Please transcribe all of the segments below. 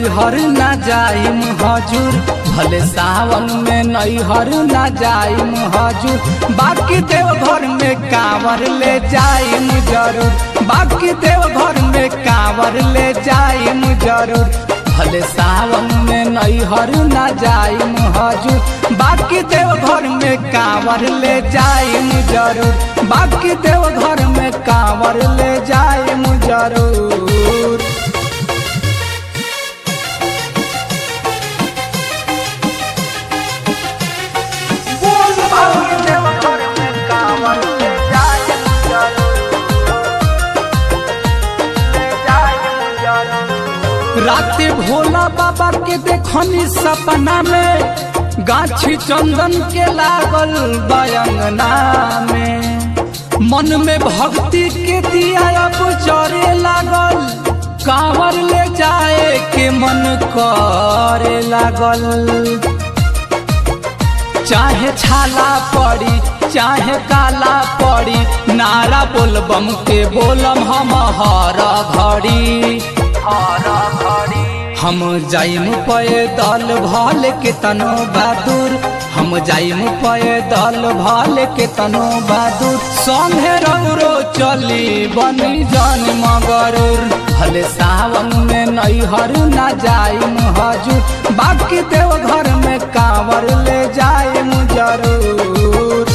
नैहर न जाइम हजूर भले सावन में नैहर न जाइम हजूर बाकी देव घर में कांवर ले जाइम जरूर बाकी देव घर में कांवर ले जाइम जरूर भले सावन में नैहर न जाइम हजूर बाकी देव घर में कांवर ले जाइम जरूर बाकी देव घर में कांवर ले जाइम जरूर बाकी देव घर में कांवर ले जाइम जरूर ले जाइम जरूर राते भोला बाबा के देखनी सपना में गाछी चंदन के लागल बयंगना में मन में भक्ति के दिया अब चरे लागल कांवर ले जाए के मन करे लागल चाहे छाला पड़ी चाहे काला पड़ी नारा बोलबम के बोलम हम हर घड़ी हर घड़ी हम जाइम पैदल भल के तनो बहादुर हम जाइम पैदल भल के तनो बहादुर संगे रौरो चली बनी जन मगरूर भले सावन में नैहर न जाइम हजूर बाकी देव घर में कांवर ले जाइम जरूर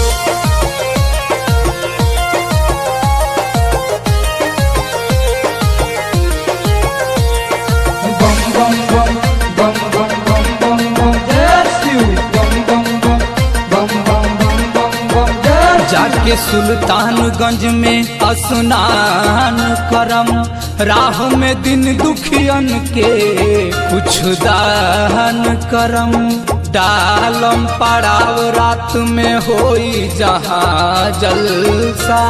Bum bum bum bum bum bum bum bum That's you Bum bum bum bum bum bum bum bum That's जाके सुल्तानगंज में स्नान करम राह में दिन दुखियन के कुछ दान करम डालम पड़ाव रात में होई जहाँ जलसा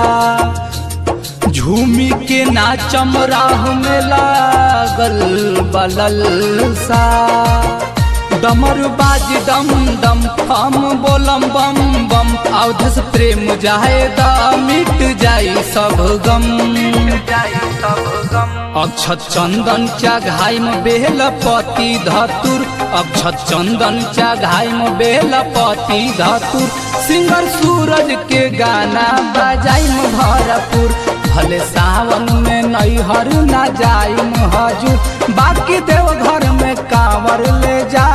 झूमी के नाचम राह में लागल बलल सा डमर बाज दम दम हम बोलम बम बम अवधस प्रेम जाए दा मिट जाई सब गम अक्षत चंदन चा घाइम बेलपति धतुर अक्षत चंदन चा घाइम बेलपति धतुर सिंगर सूरज के गाना बजाइम भरपूर भले सावन में नैहर न जाइम हजूर बाकी देव घर में कांवर ले जा